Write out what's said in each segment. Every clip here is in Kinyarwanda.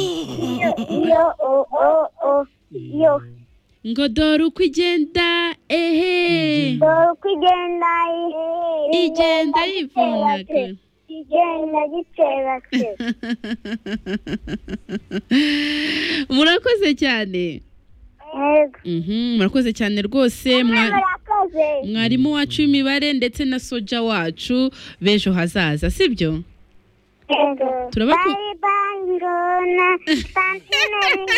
iyo o o o yo ngo dore uko igenda ehe dore uko igenda igenda yivunaka igenda gitserase murakoze cyane yego Mhm, murakoze cyane rwose mwa- murakoze mwarimu wacu w'imibare ndetse na soja wacu b'ejo hazaza sibyo yego Turabaku- bari bangona santineri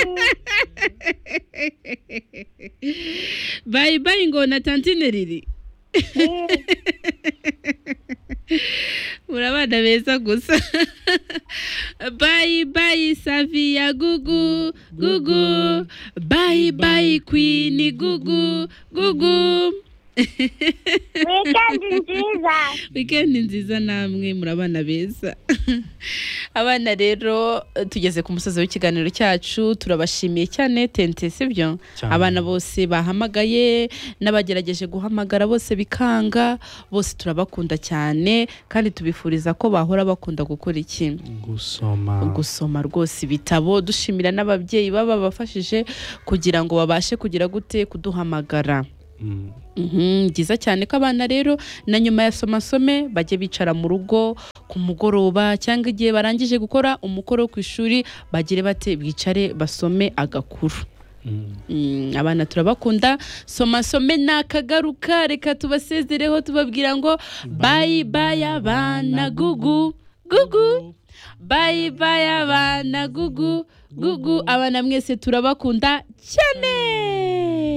bayi bayi ngo na tantine riri muri abana beza gusa bayi bayi saviya gugu gugu bayi bayi kwini gugu gugu wikendi nziza wikendi nziza namwe muri abana beza abana rero tugeze ku musozi w'ikiganiro cyacu turabashimiye cyane tente sibyo Cyane. abana bose bahamagaye n'abagerageje guhamagara bose bikanga bose turabakunda cyane kandi tubifuriza ko bahora bakunda gukora iki gusoma gusoma rwose ibitabo dushimira n'ababyeyi baba bafashije kugira ngo babashe kugira gute kuduhamagara Mm. Mhm, byiza cyane ko abana rero na nyuma ya somasome bajye bicara mu rugo ku mugoroba cyangwa igihe barangije gukora umukoro wo ku ishuri bagire bate bwicare basome agakuru Mm. Mm, abana turabakunda somasome nakagaruka reka tubasezereho tubabwira ngo bayi bayi abana gugu gugu bayi bayi abana gugu gugu abana mwese turabakunda cyane